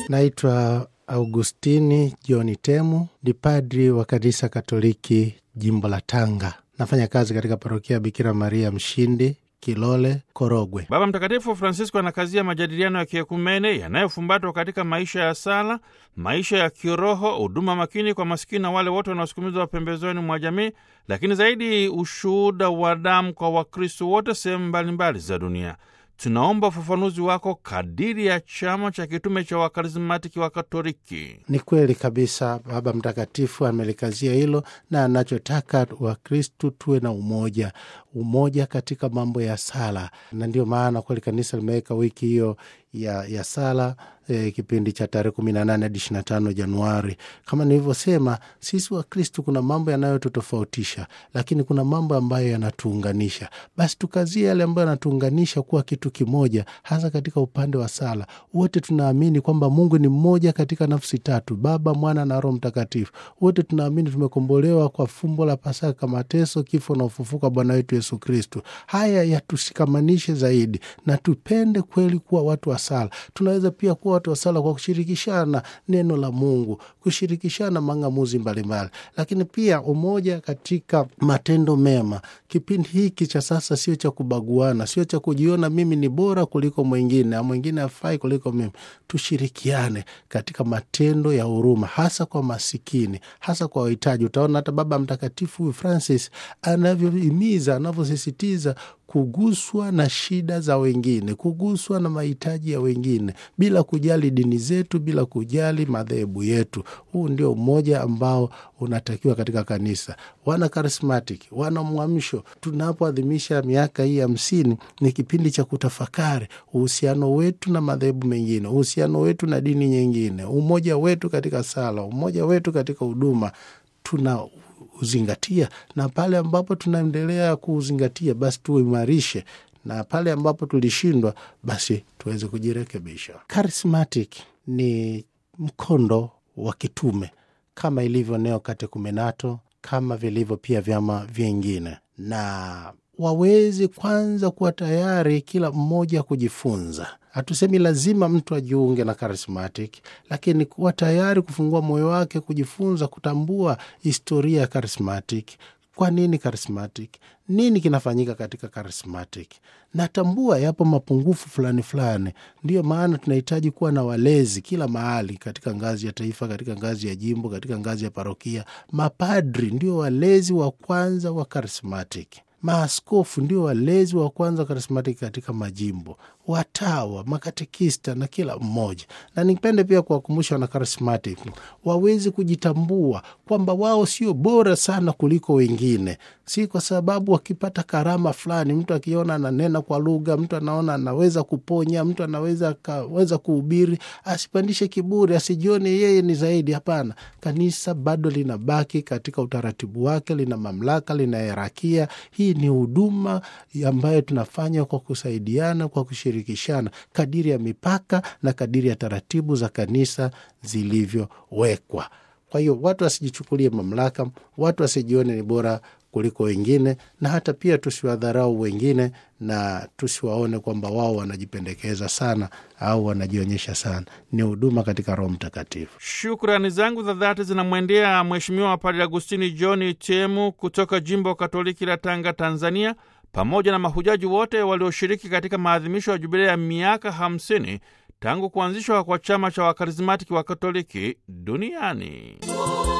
Naitwa Augustini John Temu, ni padri wa kanisa Katoliki jimbo la Tanga. Nafanya kazi katika parokia Bikira Maria Mshindi, Kilole, Korogwe. Baba Mtakatifu Francisco anakazia majadiliano ya kiekumene yanayofumbatwa katika maisha ya sala, maisha ya kiroho, huduma makini kwa masikini na wale wote wanaosukumizwa pembezoni mwa jamii, lakini zaidi ushuhuda wa damu kwa Wakristo wote sehemu mbalimbali za dunia. Tunaomba ufafanuzi wako kadiri ya chama cha kitume cha wakarismatiki wa Katoliki. Ni kweli kabisa, Baba Mtakatifu amelikazia hilo na anachotaka Wakristu tuwe na umoja, umoja katika mambo ya sala, na ndio maana kweli kanisa limeweka wiki hiyo ya, ya sala eh, kipindi cha tarehe kumi na nane hadi ishirini na tano Januari. Kama nilivyosema, sisi Wakristu kuna mambo yanayotutofautisha, lakini kuna mambo ambayo yanatuunganisha. Basi tukazie yale ambayo yanatuunganisha kuwa kitu kimoja, hasa katika upande wa sala. Wote tunaamini kwamba Mungu ni mmoja katika nafsi tatu, Baba, Mwana na Roho Mtakatifu. Wote tunaamini tumekombolewa kwa fumbo la Pasaka, mateso, kifo na ufufuka Bwana wetu Yesu Kristu. Haya yatushikamanishe zaidi na tupende kweli kuwa watu wa sala. Tunaweza pia kuwa watu wa sala kwa kushirikishana neno la Mungu, kushirikishana mang'amuzi mbalimbali, lakini pia umoja katika matendo mema. Kipindi hiki cha sasa sio cha kubaguana, sio cha kujiona mimi ni bora kuliko mwingine na mwingine afai kuliko mimi. Tushirikiane katika matendo ya huruma, hasa kwa masikini, hasa kwa wahitaji. Utaona hata Baba Mtakatifu huyu Francis anavyohimiza, anavyosisitiza kuguswa na shida za wengine, kuguswa na mahitaji ya wengine, bila kujali dini zetu, bila kujali madhehebu yetu. Huu ndio umoja ambao unatakiwa katika kanisa. Wana karismatic, wana mwamsho, tunapoadhimisha miaka hii hamsini, ni kipindi cha kutafakari uhusiano wetu na madhehebu mengine, uhusiano wetu na dini nyingine, umoja wetu katika sala, umoja wetu katika huduma tuna uzingatia na pale ambapo tunaendelea kuuzingatia basi tuimarishe, na pale ambapo tulishindwa basi tuweze kujirekebisha. Charismatic ni mkondo wa kitume kama ilivyo Neokatekumenato, kama vilivyo pia vyama vingine, na wawezi kwanza kuwa tayari kila mmoja kujifunza. Hatusemi lazima mtu ajiunge na charismatic, lakini kuwa tayari kufungua moyo wake kujifunza, kutambua historia ya charismatic. Kwa nini charismatic? Nini kinafanyika katika charismatic? Natambua yapo mapungufu fulani fulani. Ndiyo maana tunahitaji kuwa na walezi kila mahali, katika ngazi ya taifa, katika ngazi ya jimbo, katika ngazi ya parokia. Mapadri ndio walezi wa kwanza wa charismatic. Maaskofu ndio walezi wa kwanza karismatiki katika majimbo, watawa, makatekista na kila mmoja. Na nipende pia kuwakumbusha wana karismatiki wawezi kujitambua kwamba wao sio bora sana kuliko wengine, si kwa sababu wakipata karama fulani, mtu akiona ananena kwa lugha, mtu anaona anaweza kuponya, mtu anaweza kaweza kuhubiri, asipandishe kiburi, asijione yeye ni zaidi. Hapana, kanisa bado linabaki katika utaratibu wake, lina mamlaka, lina herakia. Hii ni huduma ambayo tunafanya kwa kusaidiana, kwa kushirikishana kadiri ya mipaka na kadiri ya taratibu za kanisa zilivyowekwa. Kwa hiyo watu wasijichukulie mamlaka, watu wasijione ni bora kuliko wengine, na hata pia tusiwadharau wengine na tusiwaone kwamba wao wanajipendekeza sana au wanajionyesha sana. Ni huduma katika Roho Mtakatifu. Shukrani zangu za dhati zinamwendea Mheshimiwa Padre Agustini John Temu kutoka jimbo Katoliki la Tanga, Tanzania, pamoja na mahujaji wote walioshiriki katika maadhimisho ya jubilei ya miaka hamsini tangu kuanzishwa kwa chama cha wakarismatiki wa Katoliki duniani.